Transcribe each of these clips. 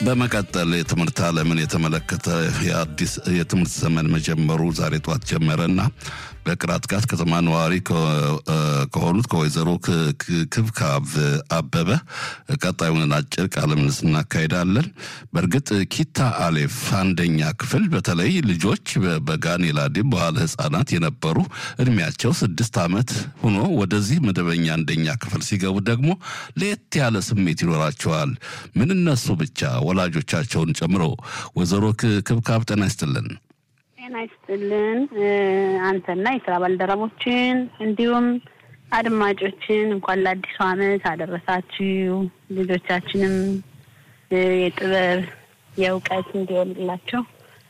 በመቀጠል የትምህርት ዓለምን የተመለከተ የአዲስ የትምህርት ዘመን መጀመሩ ዛሬ ጠዋት ጀመረና በቅራጥቃት ከተማ ነዋሪ ከሆኑት ከወይዘሮ ክብካብ አበበ ቀጣዩን አጭር ቃለ ምልልስ እናካሄዳለን። በእርግጥ ኪታ አሌፍ አንደኛ ክፍል በተለይ ልጆች በጋን የላዴም በኋላ ህጻናት የነበሩ እድሜያቸው ስድስት ዓመት ሆኖ ወደዚህ መደበኛ አንደኛ ክፍል ሲገቡ ደግሞ ለየት ያለ ስሜት ይኖራቸዋል። ምን እነሱ ብቻ ወላጆቻቸውን ጨምሮ። ወይዘሮ ክብካብ ጤና ይስጥልን። ጤና ይስጥልን አንተና የስራ ባልደረቦችን እንዲሁም አድማጮችን እንኳን ለአዲሱ ዓመት አደረሳችሁ። ልጆቻችንም የጥበብ የእውቀት እንዲሆንላቸው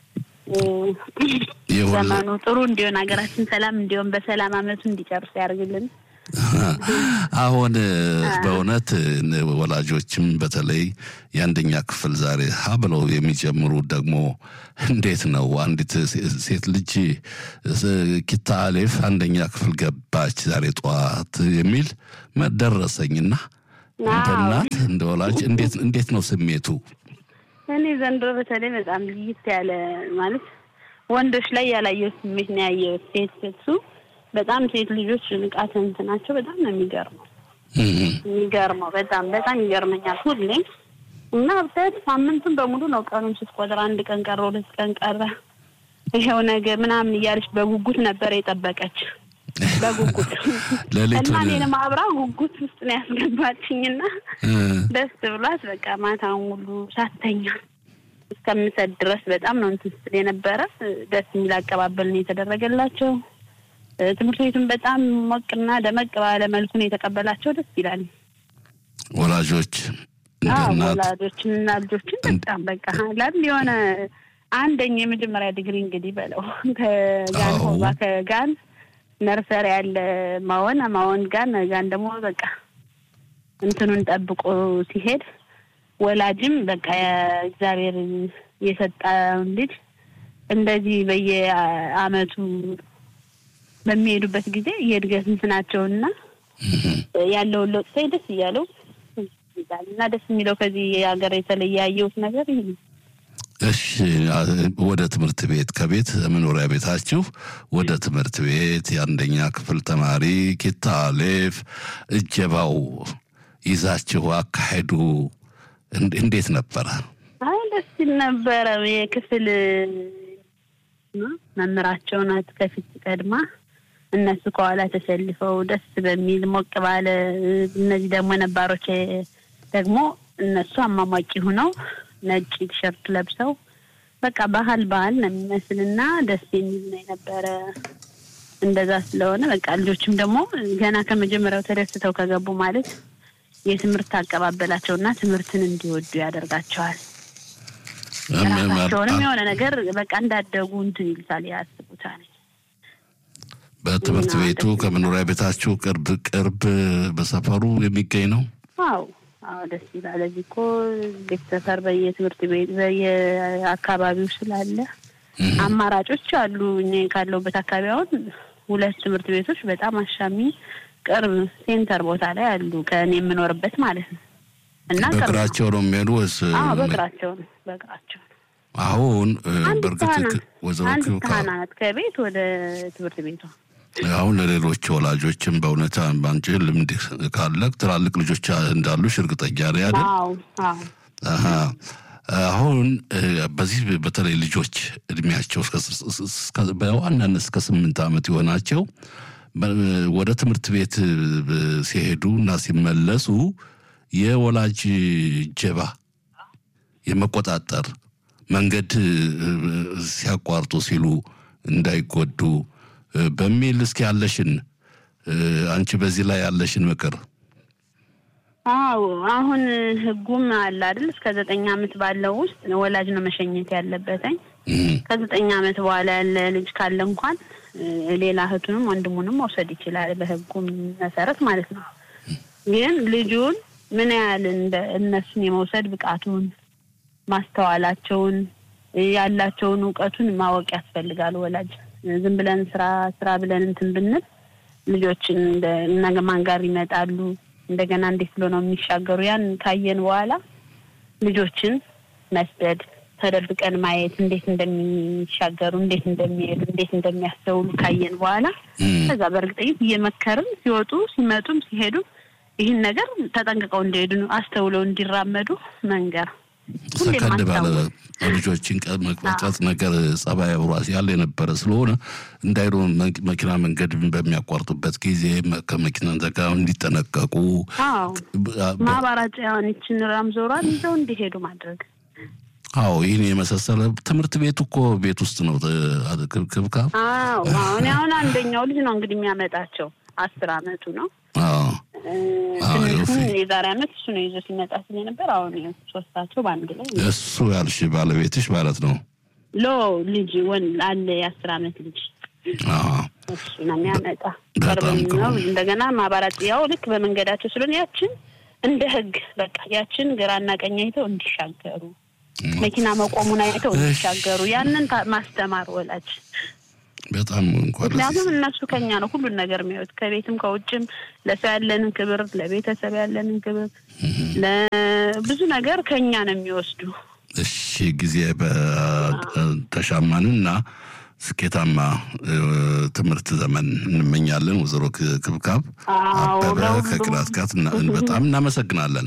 ዘመኑ ጥሩ እንዲሆን ሀገራችን ሰላም እንዲሆን በሰላም ዓመቱ እንዲጨርስ ያደርግልን። አሁን በእውነት ወላጆችም በተለይ የአንደኛ ክፍል ዛሬ ሀ ብለው የሚጀምሩ ደግሞ እንዴት ነው አንዲት ሴት ልጅ ኪታ አሌፍ አንደኛ ክፍል ገባች ዛሬ ጠዋት የሚል መደረሰኝና እንደ እናት እንደ ወላጅ እንዴት ነው ስሜቱ? እኔ ዘንድሮ በተለይ በጣም ልይት ያለ ማለት ወንዶች ላይ ያላየሁት ስሜት ነው ያየሁት። ሴት ሴቱ በጣም ሴት ልጆች ንቃተ እንትናቸው በጣም ነው የሚገርመው የሚገርመው በጣም በጣም ይገርመኛል ሁሌም እና ብታየት ሳምንቱን በሙሉ ነው ቀኑን ስትቆጥር አንድ ቀን ቀረ፣ ሁለት ቀን ቀረ፣ ይኸው ነገ ምናምን እያለች በጉጉት ነበር የጠበቀች በጉጉት እና እኔንም አብራ ጉጉት ውስጥ ነው ያስገባችኝና ደስ ብሏት በቃ ማታውን ሁሉ ሳተኛ እስከምሰድ ድረስ በጣም ነው እንትን ስትል የነበረ ደስ የሚል አቀባበል ነው የተደረገላቸው። ትምህርት ቤቱን በጣም ሞቅና ደመቅ ባለ መልኩ ነው የተቀበላቸው። ደስ ይላል። ወላጆች ወላጆችን እና ልጆችን በጣም በቃ ላል የሆነ አንደኛ የመጀመሪያ ዲግሪ እንግዲህ በለው ከጋን ሆባ ከጋን ነርሰሪ ያለ ማወን ማወን ጋን ጋን ደግሞ በቃ እንትኑን ጠብቆ ሲሄድ ወላጅም በቃ እግዚአብሔር የሰጠውን ልጅ እንደዚህ በየአመቱ በሚሄዱበት ጊዜ የእድገት እንትናቸውና ያለውን ለውጥ ሳይ ደስ እያለው እና ደስ የሚለው ከዚህ ሀገር የተለየ ያየሁት ነገር ይህ ነው። እሺ፣ ወደ ትምህርት ቤት ከቤት መኖሪያ ቤታችሁ ወደ ትምህርት ቤት የአንደኛ ክፍል ተማሪ ኪታ አሌፍ እጀባው ይዛችሁ አካሄዱ እንዴት ነበረ? አይ ደስ ሲል ነበረ። የክፍል መምህራቸው ናት ከፊት ቀድማ እነሱ ከኋላ ተሰልፈው ደስ በሚል ሞቅ ባለ እነዚህ ደግሞ ነባሮች ደግሞ እነሱ አሟሟቂ ሁነው ነጭ ቲሸርት ለብሰው በቃ ባህል ባህል ነው የሚመስልና ደስ የሚል ነው የነበረ። እንደዛ ስለሆነ በቃ ልጆችም ደግሞ ገና ከመጀመሪያው ተደስተው ከገቡ ማለት የትምህርት አቀባበላቸውና ትምህርትን እንዲወዱ ያደርጋቸዋል። ራሳቸውንም የሆነ ነገር በቃ እንዳደጉ እንትን ይልታል ያስቡታል። በትምህርት ቤቱ ከመኖሪያ ቤታችሁ ቅርብ ቅርብ በሰፈሩ የሚገኝ ነው? አዎ አዎ፣ ደስ ይላል። እዚህ እኮ ቤት ሰፈር በየትምህርት ቤት በየአካባቢው ስላለ አማራጮች አሉ። እኛ ካለሁበት አካባቢ አሁን ሁለት ትምህርት ቤቶች በጣም አሻሚ ቅርብ ሴንተር ቦታ ላይ አሉ፣ ከእኔ የምኖርበት ማለት ነው። እና በእግራቸው ነው የሚሄዱ ወይስ? በእግራቸው ነው በእግራቸው ነው። አሁን በእርግጥ ወይዘሮ አንድ ናት ከቤት ወደ ትምህርት ቤቷ አሁን ለሌሎች ወላጆችም በእውነት ባንቺ ልምድ ካለ ትላልቅ ልጆች እንዳሉሽ እርግጠኛ ነኝ አይደል? አሁን በዚህ በተለይ ልጆች እድሜያቸው በዋናነት እስከ ስምንት ዓመት የሆናቸው ወደ ትምህርት ቤት ሲሄዱ እና ሲመለሱ የወላጅ ጀባ የመቆጣጠር መንገድ ሲያቋርጡ ሲሉ እንዳይጎዱ በሚል እስኪ ያለሽን አንቺ በዚህ ላይ ያለሽን ምክር። አዎ አሁን ህጉም አለ አይደል? እስከ ዘጠኝ ዓመት ባለው ውስጥ ወላጅ ነው መሸኘት ያለበትኝ። ከዘጠኝ ዓመት በኋላ ያለ ልጅ ካለ እንኳን ሌላ እህቱንም ወንድሙንም መውሰድ ይችላል፣ በህጉም መሰረት ማለት ነው። ግን ልጁን ምን ያህል እነሱን የመውሰድ ብቃቱን፣ ማስተዋላቸውን፣ ያላቸውን እውቀቱን ማወቅ ያስፈልጋል ወላጅ ዝም ብለን ስራ ስራ ብለን እንትን ብንል ልጆችን ነገ ማን ጋር ይመጣሉ፣ እንደገና እንዴት ብሎ ነው የሚሻገሩ? ያን ካየን በኋላ ልጆችን መስደድ፣ ተደብቀን ማየት፣ እንዴት እንደሚሻገሩ፣ እንዴት እንደሚሄዱ፣ እንዴት እንደሚያስተውሉ ካየን በኋላ ከዛ በእርግጠኝነት እየመከርን ሲወጡ ሲመጡም ሲሄዱም ይህን ነገር ተጠንቅቀው እንዲሄዱ አስተውለው እንዲራመዱ መንገር ሰከንድ ባለ ልጆችን መቅረጽ ነገር ጸባይ አብሯት ያለ የነበረ ስለሆነ እንዳይሉ መኪና መንገድ በሚያቋርጡበት ጊዜ ከመኪና ዘጋ እንዲጠነቀቁ ማባራጫያን ይችን ራምዞሯን ይዘው እንዲሄዱ ማድረግ። አዎ ይህን የመሳሰለ ትምህርት ቤቱ እኮ ቤት ውስጥ ነው ክብካብ። አዎ አሁን አሁን አንደኛው ልጅ ነው እንግዲህ የሚያመጣቸው አስር አመቱ ነው። ትንሹን የዛሬ አመት እሱ ነው ይዞ ሲመጣ ስለነበር አሁን ሶስታቸው በአንድ ላይ እሱ ያልሽ ባለቤትሽ ማለት ነው። ሎ ልጅ ወን አለ የአስር አመት ልጅ እሱ ነው የሚያመጣ ቅርብም ነው። እንደገና ማባራት ያው ልክ በመንገዳቸው ስለሆነ ያችን እንደ ህግ በቃ ያችን ግራና ቀኝ አይተው እንዲሻገሩ መኪና መቆሙን አይተው እንዲሻገሩ ያንን ማስተማር ወላጅ በጣም እንኳን ምክንያቱም እነሱ ከኛ ነው ሁሉን ነገር የሚያዩት ከቤትም ከውጭም ለሰው ያለንን ክብር፣ ለቤተሰብ ያለንን ክብር፣ ለብዙ ነገር ከኛ ነው የሚወስዱ። እሺ ጊዜ በተሻማንና ስኬታማ ትምህርት ዘመን እንመኛለን። ወይዘሮ ክብካብ አበበ ከቅራት ጋር በጣም እናመሰግናለን።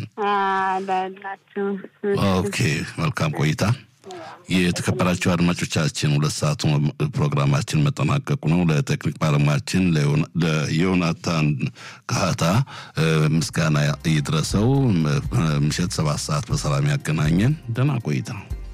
ኦኬ መልካም ቆይታ። የተከበራቸው አድማጮቻችን ሁለት ሰዓቱ ፕሮግራማችን መጠናቀቁ ነው። ለቴክኒክ ባለሙያችን ለዮናታን ካህታ ምስጋና ይድረሰው። ምሽት ሰባት ሰዓት በሰላም ያገናኘን። ደህና ቆይታ